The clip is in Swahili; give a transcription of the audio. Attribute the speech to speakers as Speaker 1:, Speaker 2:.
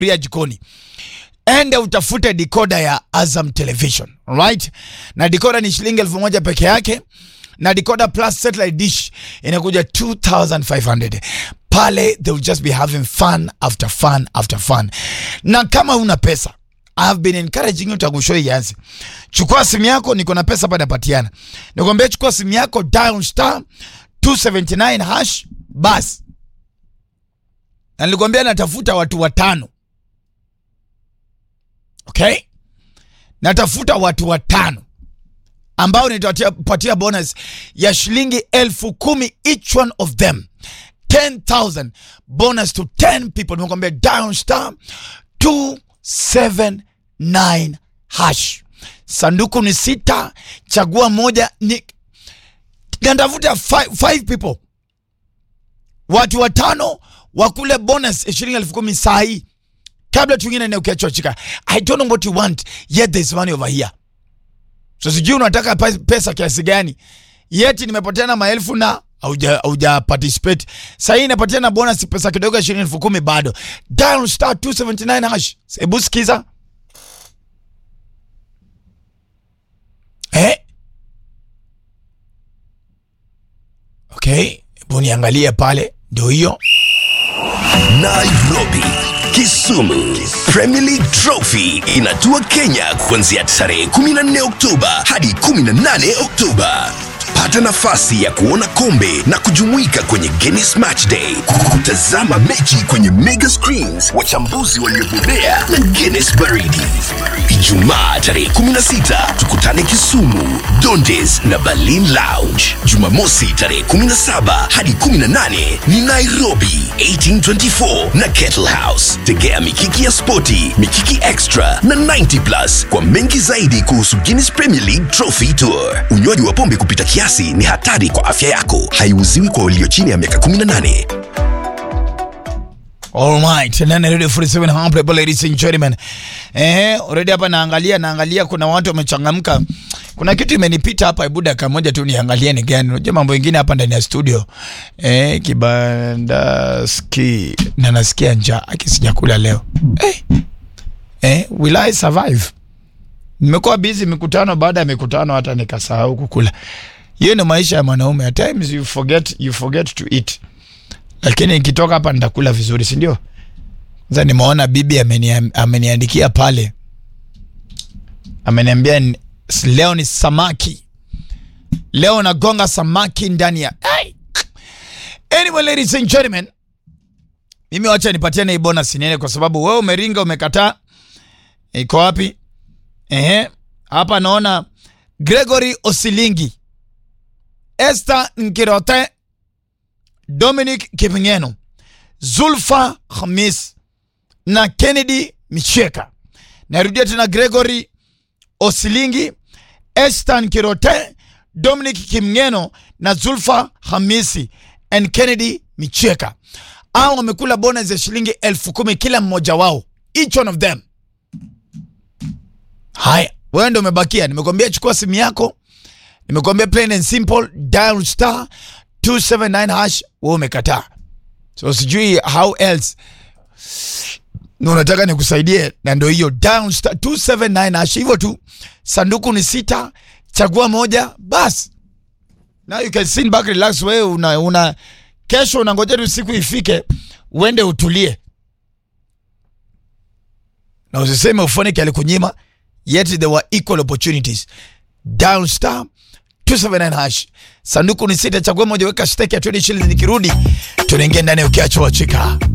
Speaker 1: ria jikoni ende utafute dikoda ya Azam Television right, na dikoda ni shilingi elfu moja peke yake, na dikoda plus satellite dish inakuja 2500 pale. They will just be having fun after fun after fun. Na kama una pesa I have been encouraging you tangu show ianze. Chukua simu yako, niko na pesa hapa napatiana. Nikwambia chukua simu yako dial star 279 hash bas. Na nilikwambia natafuta watu watano. Okay? Natafuta watu watano ambao nitapatia bonus ya shilingi elfu kumi each one of them 10,000 bonus to 10 people. Nimekwambia dial star 279 hash. Sanduku ni sita, chagua moja. Ni natafuta five, five people, watu watano wakule bonus ya shilingi elfu kumi saa hii kabla tuingine na ukiachwa I don't know what you want yet there is money over here. So sijui unataka pesa kiasi gani, yeti nimepatiana maelfu na hauja participate. Sasa hii inapatiana bonus pesa kidogo ya shilingi elfu kumi bado. Dial star 279 hash. Hebu sikiza. Eh? Okay, hebu niangalie pale, ndio hiyo.
Speaker 2: Nairobi, Kisumu. Premier League Trophy inatua Kenya kuanzia tarehe 14 Oktoba hadi 18 Oktoba. Pata nafasi ya kuona kombe na kujumuika kwenye Guinness Match Day, kutazama mechi kwenye mega screens, wachambuzi waliobobea na Guinness baridi. Ijumaa tarehe 16 tukutane Kisumu, Dondes na Berlin Lounge. Jumamosi tarehe 17 hadi 18 ni Nairobi 1824 na Kettle House. Tegea mikiki ya spoti, mikiki extra na 90 plus kwa mengi zaidi kuhusu Guinness Premier League Trophy Tour. Unywaji wa pombe kupita kiasi ni hatari kwa afya yako. Haiuziwi kwa walio chini ya miaka 18.
Speaker 1: Alright, nane radio 47 hapa ladies and gentlemen. Eh, already hapa naangalia naangalia kuna watu wamechangamka. Kuna kitu imenipita hapa hebu dakika moja tu niangalie ni gani. Unajua mambo mengine hapa ndani ya studio. Eh, kibanda ski na nasikia njaa akisijakula leo. Eh. Eh, will I survive? Nimekuwa busy mikutano baada ya mikutano hata nikasahau kukula. Hiyo ni maisha ya mwanaume. At times you forget you forget to eat lakini nikitoka hapa nitakula vizuri, si ndio? Sasa nimeona bibi ameniandikia pale, ameniambia leo ni samaki, leo nagonga samaki ndani ya Ay! Anyway, ladies and gentlemen, mimi wacha nipatiane hii bonus niende, kwa sababu wewe umeringa, umekataa. Iko wapi? Ehe, hapa naona Gregory Osilingi, Esther Nkirote Dominic Kipngeno, Zulfa Khamis na Kennedy Micheka. Narudia tena Gregory Osilingi, Estan Kirote, Dominic Kimngeno na Zulfa Hamisi and Kennedy Micheka. Hao wamekula bonus ya shilingi elfu kumi kila mmoja wao, each one of them. Haya, wewe ndio umebakia. Nimekwambia chukua simu yako, nimekwambia plain and simple, dial star 279 hash, wewe umekataa. So sijui how else na unataka nikusaidie, na ndio hiyo dial star 279 hash, hivyo tu. Sanduku ni sita, chagua moja bas. Now you can sit back relax. Wewe una, una kesho unangoja tu siku ifike uende utulie, na usiseme ufonike alikunyima, yet there were equal opportunities. Dial star 279 hash. Sanduku ni sita, chagua moja, weka stake ya 20 shillings. Nikirudi tunaingia ndani ukiachwa chika